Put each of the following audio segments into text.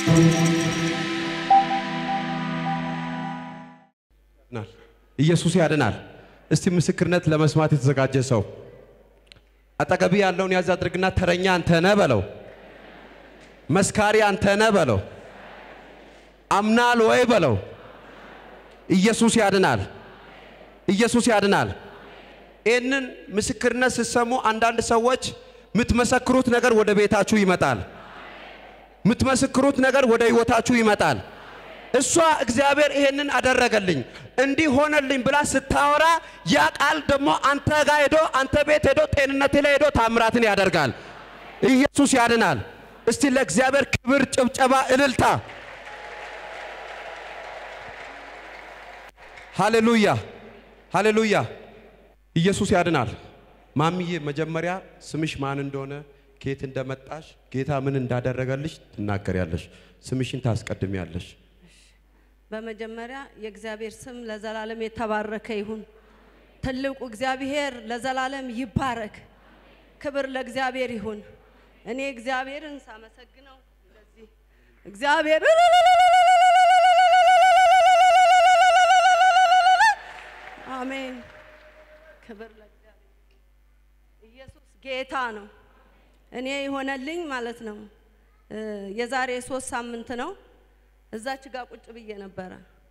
ያድናል። ኢየሱስ ያድናል። እስቲ ምስክርነት ለመስማት የተዘጋጀ ሰው አጠገቢ ያለውን ያዝ አድርግና ተረኛ አንተ ነህ በለው። መስካሪ አንተ ነህ በለው። አምናል ወይ በለው። ኢየሱስ ያድናል። ኢየሱስ ያድናል። ይህንን ምስክርነት ስትሰሙ አንዳንድ ሰዎች የምትመሰክሩት ነገር ወደ ቤታችሁ ይመጣል። የምትመሰክሩት ነገር ወደ ህይወታችሁ ይመጣል። እሷ እግዚአብሔር ይሄንን አደረገልኝ እንዲህ ሆነልኝ ብላ ስታወራ ያ ቃል ደግሞ አንተ ጋር ሄዶ አንተ ቤት ሄዶ ጤንነት ላይ ሄዶ ታምራትን ያደርጋል። ኢየሱስ ያድናል። እስቲ ለእግዚአብሔር ክብር፣ ጭብጨባ፣ እልልታ። ሃሌሉያ ሃሌሉያ። ኢየሱስ ያድናል። ማሚዬ መጀመሪያ ስምሽ ማን እንደሆነ ከየት እንደመጣሽ ጌታ ምን እንዳደረገልሽ ትናገሪያለሽ። ስምሽን ታስቀድሚያለሽ። በመጀመሪያ የእግዚአብሔር ስም ለዘላለም የተባረከ ይሁን። ትልቁ እግዚአብሔር ለዘላለም ይባረክ። ክብር ለእግዚአብሔር ይሁን። እኔ እግዚአብሔርን ሳመሰግነው እንደዚህ እግዚአብሔር አሜን። ክብር ለእግዚአብሔር። ኢየሱስ ጌታ ነው። እኔ የሆነልኝ ማለት ነው እ የዛሬ ሶስት ሳምንት ነው። እዛች ጋር ቁጭ ብዬ ነበረ።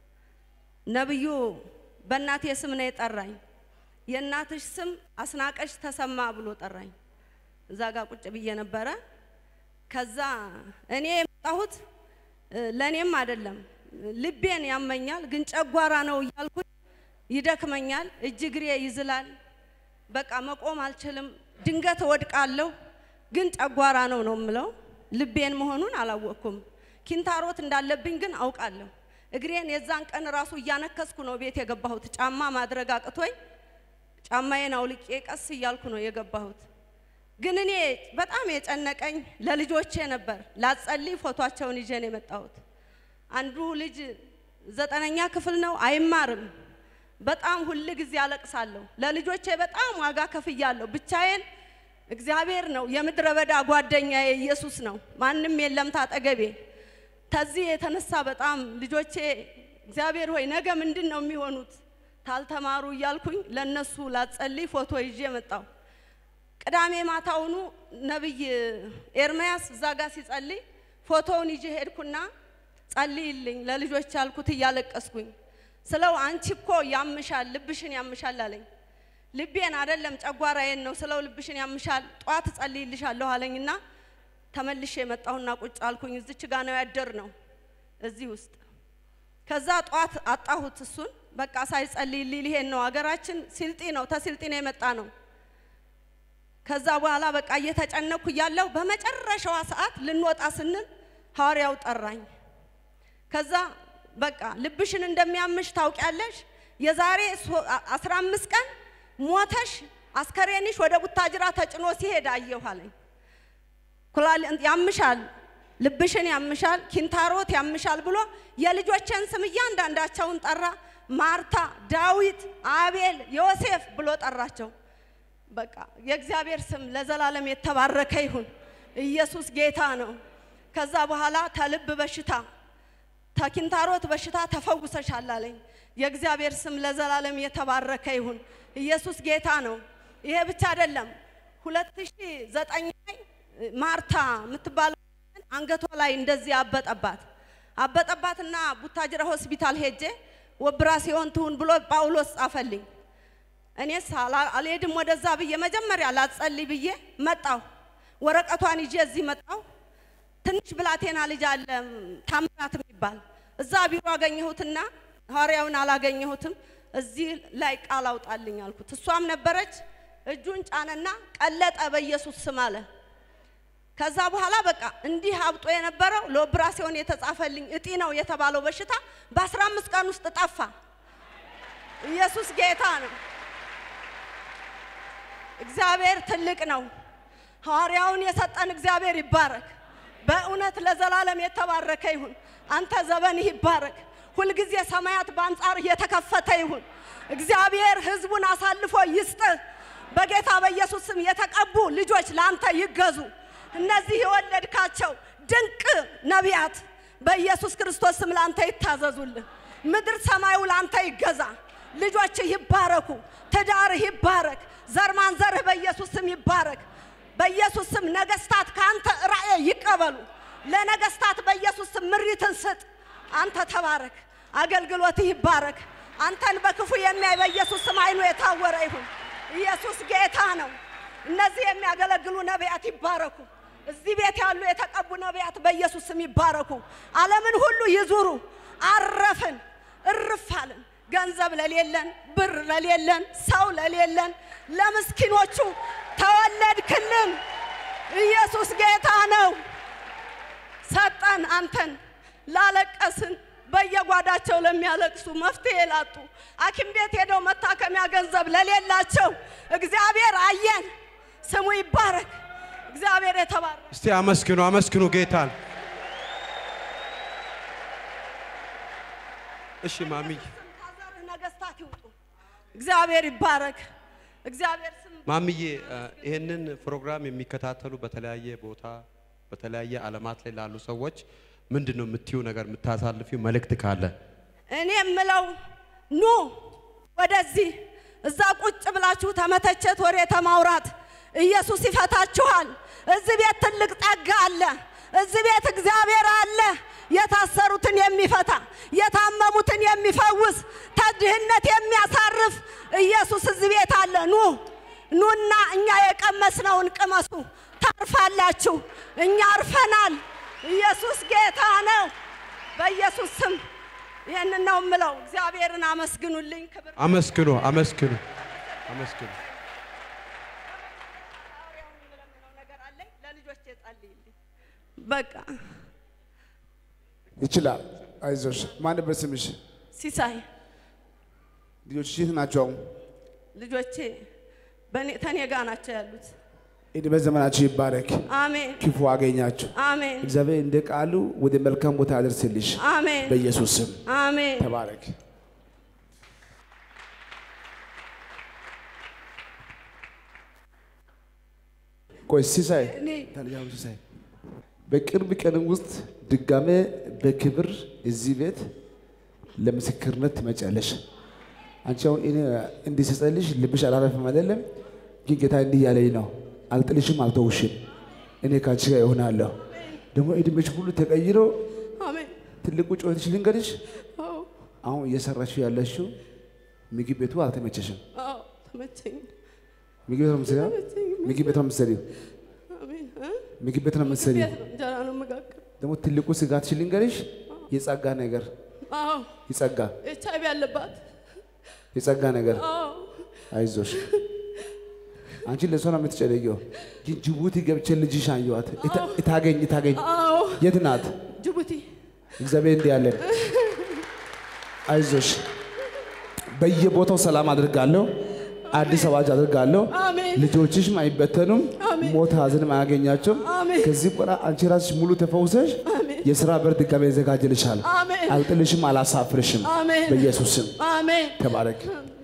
ነብዩ በእናቴ ስም ነው የጠራኝ። የእናትሽ ስም አስናቀሽ ተሰማ ብሎ ጠራኝ። እዛ ጋር ቁጭ ብዬ ነበረ። ከዛ እኔ የመጣሁት እ ለእኔም አይደለም ልቤን ያመኛል፣ ግን ጨጓራ ነው እያልኩኝ ይደክመኛል፣ እጅ እግሬ ይዝላል። በቃ መቆም አልችልም፣ ድንገት እወድቃለሁ። ግን ጨጓራ ነው ነው የምለው። ልቤን መሆኑን አላወቅኩም። ኪንታሮት እንዳለብኝ ግን አውቃለሁ። እግሬን የዛን ቀን ራሱ እያነከስኩ ነው ቤት የገባሁት። ጫማ ማድረግ አቅቶኝ ጫማዬን አውልቄ ቀስ እያልኩ ነው የገባሁት። ግን እኔ በጣም የጨነቀኝ ለልጆቼ ነበር። ላጸልይ ፎቷቸውን ይዤ ነው የመጣሁት። አንዱ ልጅ ዘጠነኛ ክፍል ነው፣ አይማርም። በጣም ሁል ጊዜ አለቅሳለሁ። ለልጆቼ በጣም ዋጋ ከፍያለሁ። ብቻዬን እግዚአብሔር ነው የምድረ በዳ ጓደኛዬ ኢየሱስ ነው። ማንም የለም ታጠገቤ። ከዚህ የተነሳ በጣም ልጆቼ እግዚአብሔር ሆይ ነገ ምንድን ነው የሚሆኑት ታልተማሩ እያልኩኝ ለነሱ ላጸልይ ፎቶ ይዤ መጣሁ። ቅዳሜ ማታውኑ ነብይ ኤርምያስ እዛ ጋር ሲጸልይ ፎቶውን ይዤ ሄድኩና ጸልይልኝ ለልጆች ያልኩት እያለቀስኩኝ ስለው አንቺ እኮ ያምሻል፣ ልብሽን ያምሻል አለኝ። ልቤን አይደለም ጨጓራዬን ነው ስለው ልብሽን ያምሻል፣ ጧት እጸልይልሻለሁ አለኝና ተመልሼ የመጣሁና ቁጭ አልኩኝ። እዚች ጋ ነው ያደር ነው እዚህ ውስጥ። ከዛ ጧት አጣሁት እሱን በቃ ሳይጸልይልኝ ሊሄድ ነው። ሀገራችን ሲልጢ ነው፣ ተሲልጢ ነው የመጣ ነው። ከዛ በኋላ በቃ እየተጨነኩ እያለሁ በመጨረሻዋ ሰዓት ልንወጣ ስንል ሐዋርያው ጠራኝ። ከዛ በቃ ልብሽን እንደሚያምሽ ታውቂያለሽ፣ የዛሬ አስራ አምስት ቀን ሞተሽ አስከሬንሽ ወደ ቡታጅራ ተጭኖ ሲሄድ አየሁ አለኝ። ኩላል ያምሻል፣ ልብሽን ያምሻል፣ ኪንታሮት ያምሻል ብሎ የልጆችን ስም እያንዳንዳቸውን ጠራ። ማርታ፣ ዳዊት፣ አቤል፣ ዮሴፍ ብሎ ጠራቸው። በቃ የእግዚአብሔር ስም ለዘላለም የተባረከ ይሁን። ኢየሱስ ጌታ ነው። ከዛ በኋላ ተልብ በሽታ ተኪንታሮት በሽታ ተፈውሰሻል አለኝ። የእግዚአብሔር ስም ለዘላለም የተባረከ ይሁን። ኢየሱስ ጌታ ነው። ይሄ ብቻ አይደለም። 2009 ላይ ማርታ የምትባለው አንገቷ ላይ እንደዚህ አበጠባት አበጠባትና ቡታጅራ ሆስፒታል ሄጄ ኦፕራሲዮን ትሁን ብሎ ጳውሎስ ጻፈልኝ። እኔስ አልሄድም ወደዛ ብዬ መጀመሪያ ላጸልይ ብዬ መጣሁ። ወረቀቷን ይዤ እዚህ መጣሁ። ትንሽ ብላቴና ልጅ አለ ታምራት የሚባል እዛ ቢሮ አገኘሁትና ሐዋርያውን አላገኘሁትም። እዚህ ላይ ቃል አውጣልኝ አልኩት። እሷም ነበረች። እጁን ጫነና ቀለጠ በኢየሱስ ስም አለ። ከዛ በኋላ በቃ እንዲህ አብጦ የነበረው ለኦፕራሲዮን የተጻፈልኝ እጢ ነው የተባለው በሽታ በአስራ አምስት ቀን ውስጥ ጠፋ። ኢየሱስ ጌታ ነው። እግዚአብሔር ትልቅ ነው። ሐዋርያውን የሰጠን እግዚአብሔር ይባረክ። በእውነት ለዘላለም የተባረከ ይሁን። አንተ ዘመንህ ይባረክ። ሁልጊዜ ሰማያት በአንጻር የተከፈተ ይሁን። እግዚአብሔር ሕዝቡን አሳልፎ ይስጥህ። በጌታ በኢየሱስ ስም የተቀቡ ልጆች ለአንተ ይገዙ። እነዚህ የወለድካቸው ድንቅ ነቢያት፣ በኢየሱስ ክርስቶስ ስም ላንተ ይታዘዙልህ። ምድር ሰማዩ ላንተ ይገዛ። ልጆችህ ይባረኩ። ትዳርህ ይባረክ። ዘር ማንዘርህ በኢየሱስ ስም ይባረክ። በኢየሱስ ስም ነገስታት ከአንተ ራእይ ይቀበሉ። ለነገስታት በኢየሱስ ስም ምሪትን ስጥ። አንተ ተባረክ። አገልግሎትህ ይባረክ። አንተን በክፉ የሚያይ በኢየሱስ ስም አይኑ የታወረ ይሁን። ኢየሱስ ጌታ ነው። እነዚህ የሚያገለግሉ ነቢያት ይባረኩ። እዚህ ቤት ያሉ የተቀቡ ነቢያት በኢየሱስ ስም ይባረኩ። ዓለምን ሁሉ ይዙሩ። አረፍን፣ እርፍ አልን። ገንዘብ ለሌለን፣ ብር ለሌለን፣ ሰው ለሌለን፣ ለምስኪኖቹ ተወለድክልን። ኢየሱስ ጌታ ነው። ሰጠን አንተን ላለቀስን በየጓዳቸው ለሚያለቅሱ መፍትሄ ላጡ ሐኪም ቤት ሄደው መታከሚያ ገንዘብ ለሌላቸው እግዚአብሔር አየን። ስሙ ይባረክ። እግዚአብሔር የተባረከ እስቲ አመስግኑ፣ አመስግኑ ጌታን። እሺ ማሚዬ ከዘርህ ነገስታት ይውጡ። እግዚአብሔር ይባረክ። እግዚአብሔር ስም ማሚዬ እ፣ ይህንን ፕሮግራም የሚከታተሉ በተለያየ ቦታ በተለያየ ዓለማት ላይ ላሉ ሰዎች ምንድን ነው የምትዩ ነገር የምታሳልፊው መልእክት ካለ? እኔ የምለው ኑ ወደዚህ እዛ ቁጭ ብላችሁ ተመተቸት ወሬ ተማውራት ኢየሱስ ይፈታችኋል። እዚህ ቤት ትልቅ ጸጋ አለ። እዚህ ቤት እግዚአብሔር አለ። የታሰሩትን የሚፈታ የታመሙትን የሚፈውስ ተድህነት የሚያሳርፍ ኢየሱስ እዚህ ቤት አለ። ኑ ኑና እኛ የቀመስነውን ቅመሱ፣ ታርፋላችሁ። እኛ አርፈናል። ኢየሱስ ጌታ ነው። በኢየሱስ ስም ይህንን ነው የምለው። እግዚአብሔርን አመስግኑልኝ። ክብር አመስግኑ፣ አመስግኑ፣ አመስግኑ። ሐዋርያውን የምለምነው ነገር አለኝ። ለልጆቼ ጸልይልኝ። በቃ ይችላል። አይዞሽ። ማን ነበር ስምሽ? ሲሳይ ልጆችሽ የት ናቸው? አሁን ልጆቼ በእኔ ተኔ ጋ ናቸው ያሉት። ዕድሜ ዘመናችሁ ይባረክ። አሜን ክፉ አገኛችሁ። አሜን እግዚአብሔር እንደ ቃሉ ወደ መልካም ቦታ ያደርስልሽ አሜን በኢየሱስ ስም አሜን። ተባረክ። ቆይ ሲሳይ እኔ ታልያው ሲሳይ በቅርብ ቀን ውስጥ ድጋሜ በክብር እዚህ ቤት ለምስክርነት ትመጫለሽ። አንቺ አሁን እኔ እንዲህ ስጸልሽ ልብሽ አላረፍም አይደለም፣ ግን ጌታ እንዲህ ያለኝ ነው፣ አልጥልሽም፣ አልተውሽም፣ እኔ ካንቺ ጋር እሆናለሁ። ደግሞ እድሜሽ ሁሉ ተቀይሮ አሜን። ትልቁ ጩኸትሽ ልንገርሽ፣ አዎ አሁን እየሰራሽው ያለሽው ምግብ ቤቱ አልተመቸሽም። አዎ ተመቸኝ። ምግብ ቤት ነው የምትሰሪው? ምግብ ቤት ነው የምትሰሪው? አሜን እ? ምግብ ቤት ነው የምትሰሪው? ቤት ነው እንጀራ ነው የምጋግር። ደግሞ ትልቁ ስጋትሽ ልንገርሽ፣ የጸጋ ነገር አዎ የጸጋ ኤች አይቪ አለባት። የጸጋ ነገር አዎ አይዞሽ። አንቺ ለሷ ነው የምትጨነቂው። ግን ጅቡቲ ገብቼ ልጅሽ አየኋት። እታ- እታገኝ እታገኝ አዎ የት ናት? ጅቡቲ እግዚአብሔር እንዲህ ያለን አይዞሽ። በየቦታው ሰላም አድርጋለሁ። አዲስ አዋጅ አድርጋለሁ። አሜን ልጆችሽም አይበተኑም። አሜን። ሞት ሀዘንም አያገኛቸውም። አሜን። ከዚህ በኋላ አንቺ ራስሽ ሙሉ ተፈውሰሽ አሜን የስራ በር ድጋሜ ይዘጋጅልሻል። አሜን አልጥልሽም፣ አላሳፍርሽም። አሜን በኢየሱስ ስም አሜን ተባረክ። አሜን